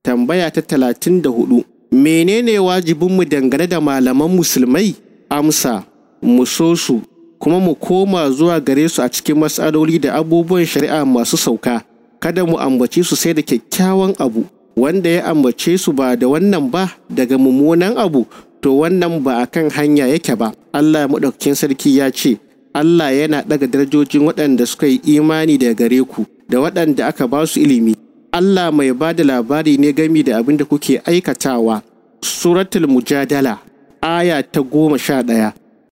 tambaya ta talatin da hudu menene wajibinmu dangane da malaman musulmai amsa mu so su kuma mu koma zuwa gare su a cikin matsaloli da abubuwan shari'a masu sauka kada mu ambace su sai da kyakkyawan abu wanda ya ambace su ba da wannan ba daga mummunan abu to wannan ba a kan hanya yake ba Allah maɗaukakin sarki ya ce Allah yana ɗaga darajojin waɗanda suka yi imani daga gare ku da waɗanda aka ba su ilimi Allah mai ba da labari ne gami da abin da kuke aikatawa suratul mujadala aya ta goma sha ɗaya